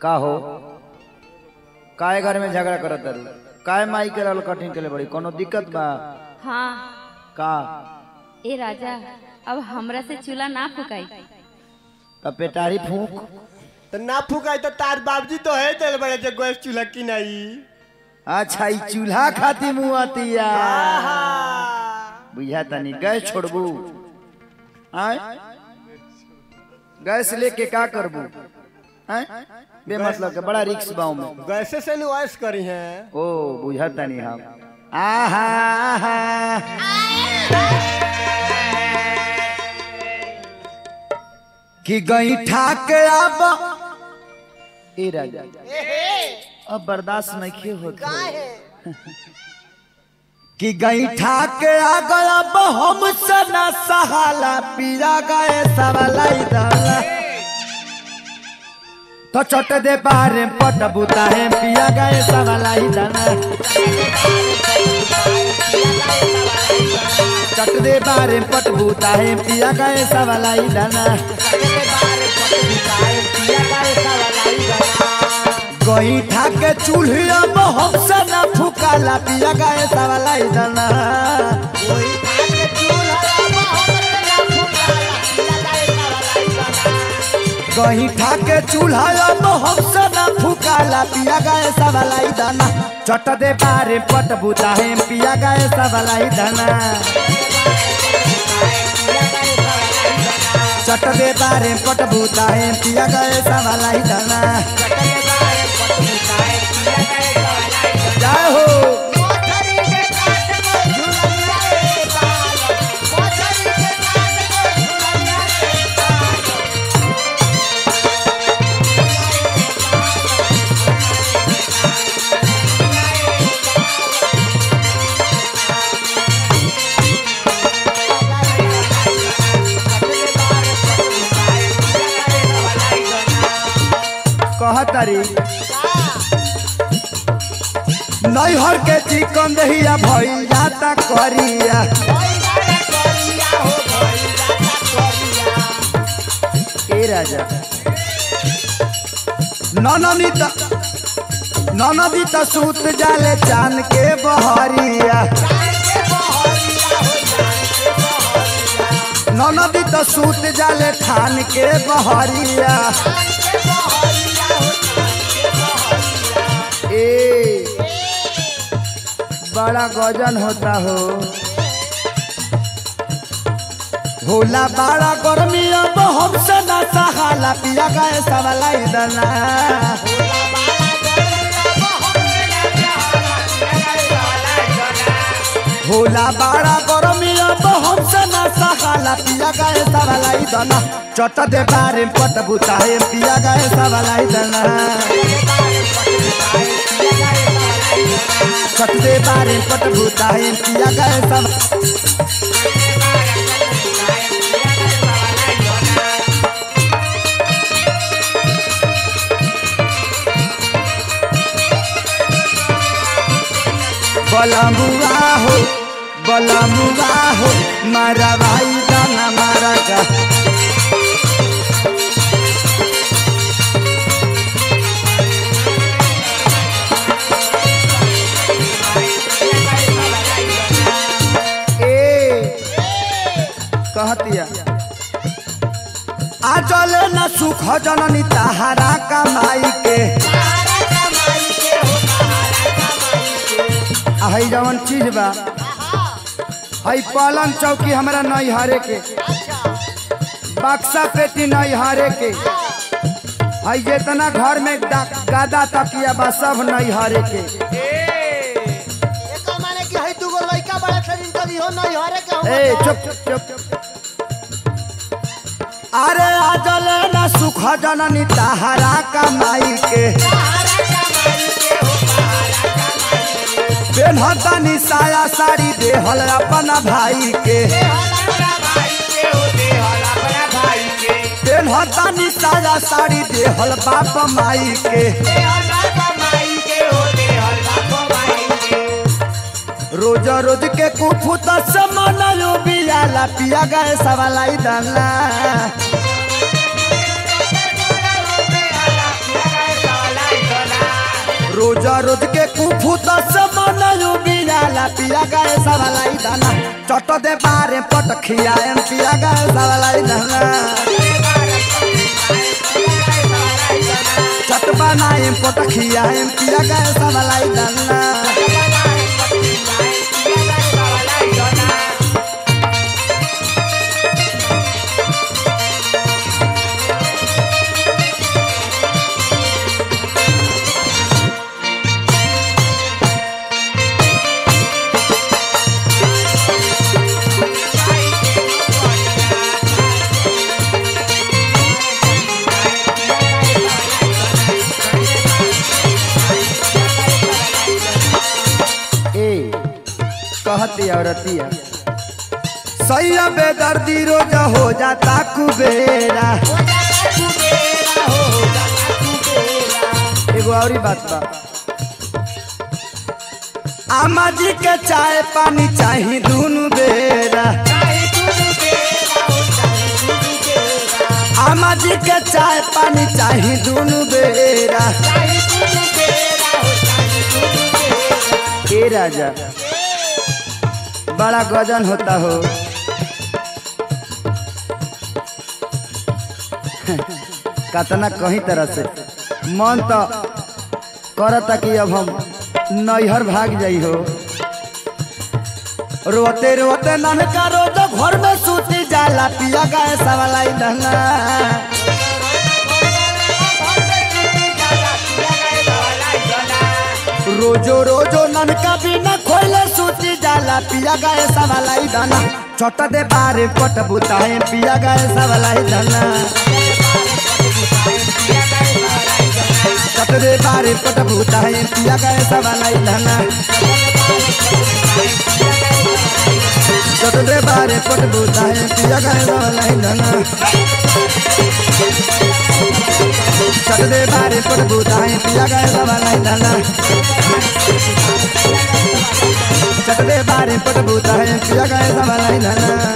का हो काय घर में झगड़ा करत तारू काय माई के रहल कठिन के लिए बड़ी कोनो दिक्कत बा हाँ का ए राजा अब हमरा से चूल्हा ना फुकाई तब पेटारी फूक तो ना फुकाई तो तार बाबजी तो है चल बड़े जे गैस चूल्हा की नहीं अच्छा ई चूल्हा खाती मुँह आतिया आहा बुझा तनी गैस छोड़बू आय गैस लेके का करबू आय बे मतलब के बड़ा रिक्स बाऊ में गैसे से नुआइस करी है ओ बुझा तनी हम आहा आहा कि गई ठाक अब ए राजा अब बर्दाश्त नहीं होता कि गई ठाक आ गया अब हम सना सहाला पीरा गए सवालाई दाला तो चट दे बारे पट बुता है पिया गए सवालाई दाना चट दे बारे पट बुता है पिया गए सवालाई दाना गई ठाक चूल्हे अब हम सना फुकाला पिया गए सवालाई दाना गही ठाके चूल्हा अब हम सना फुकाला पिया गए सवालाई दाना चट दे बारे पट बुता है पिया गए सवालाई दाना चट दे बारे पट बुता है पिया गए सवालाई दाना जय हो कहतरी नैहर के चिकन दहिया भइल जाता करिया ए राजा ननदी त ननदी त सूत जाले चान के बहरिया ननदी त सूत जाले ठान के बहरिया ए बड़ा गजन होता हो होला बड़ा गर्मी अब हमसे ना सहाला पिया गए सवालाई दना होला बड़ा गर्मी अब हमसे ना सहाला पिया गए सवालाई दना चट दे बारे पट बुताए पिया गए सवालाई दना चट दे बारे पट बुताए पिया गए सब बलमुआ हो बलमुआ हो मारा भाई दाना मारा का ए कहतिया आ चले न सुख जननी तहारा कमाई के आ हई जवन चीज बा हई पलंग चौकी हमरा नहीं हारे के बक्सा पेटी नहीं हारे के हई जितना घर में दा- गादा तकिया बा सब नहीं हारे के एकर माने कि हई दुगो लइका बड़ा शरीर करी हो नहीं हरे के हम ए चुप चुप चुप अरे आजल न सुख जननी तहारा कमाई के पेन्हतनी साया साड़ी देहल अपना भाई के पेन्हतनी साया साड़ी देहल बाप माई के रोज रोज के कुफुत समनयो बियाला पिया गए सवालाई दाला रोज रोज के कुफू दस मन बिनाला पिया गए सवालाई दाना चट दे बारे पट खियाएम पिया गए सवालाई दाना चट बनाएम पट खियाएम पिया गए सवालाई दाना ए कहती औरतिया सैया बेदर्दी रोज हो जाता कुबेरा एगो और बात बा आमा जी के चाय पानी चाही दुनु बेरा आमा जी के चाय पानी चाही दुनु बेरा ए राजा बड़ा गजन होता हो कतना कहीं तरह से मन तो करता कि अब हम नैहर भाग जाई हो रोते रोते ननका रोज घर में सूती जाला पिया गाय सवालाई दहना रोजो रोजो ननका बिना खोले सूती जाला पिया गाय सवालाई दहना छोट दे बारे पट बुताए पिया गाय सवालाई दहना छोट दे बारे पट बुताए पिया गाय सवालाई दहना चटदे बारे पट बुताए पिया गए वाला धना चटदे बारे पट बुताए पिया गए वाला धना चटदे बारे पट बुताए पिया गए वाला धना